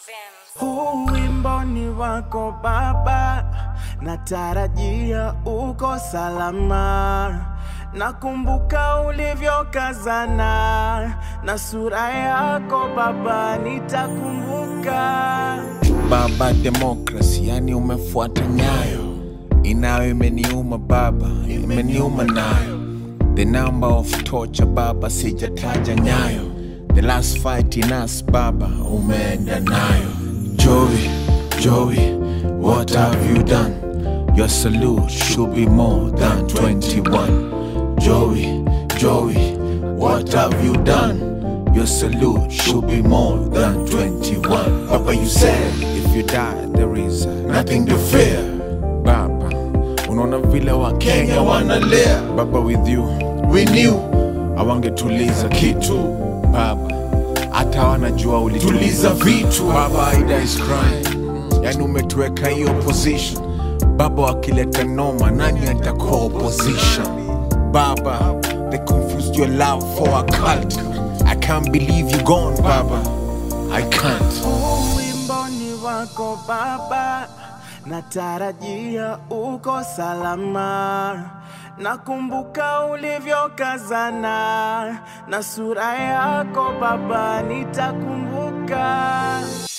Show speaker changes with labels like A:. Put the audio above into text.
A: Huu wimbo ni wako Baba, natarajia uko salama. Nakumbuka ulivyokazana na sura yako Baba, nitakumbuka.
B: Baba demokrasi, yani umefuata nyayo inayo imeniuma baba, imeniuma nayo. The number of torture baba, sijataja nyayo. The last fight in us baba, umeenda nayo. Joey, Joey, what have you done? Your salute should be more than 21. Joey, Joey, what have you done? Your salute should be more than 21. Papa, you said if you die, there is nothing to fear. Baba, unaona vile wa Kenya wanalia. Baba, with you we knew awangetuliza kitu. Baba, hata wanajua ulituliza vitu. Baba, Ida is crying, yani umetuweka hiyo position. Baba, wakileta noma, nani atakuwa opposition? Baba, they confused your love for a cult. I can't believe you gone, Baba. I can't.
A: Huu wimbo ni wako Baba, natarajia uko salama. Nakumbuka ulivyokazana na sura yako Baba, nitakumbuka.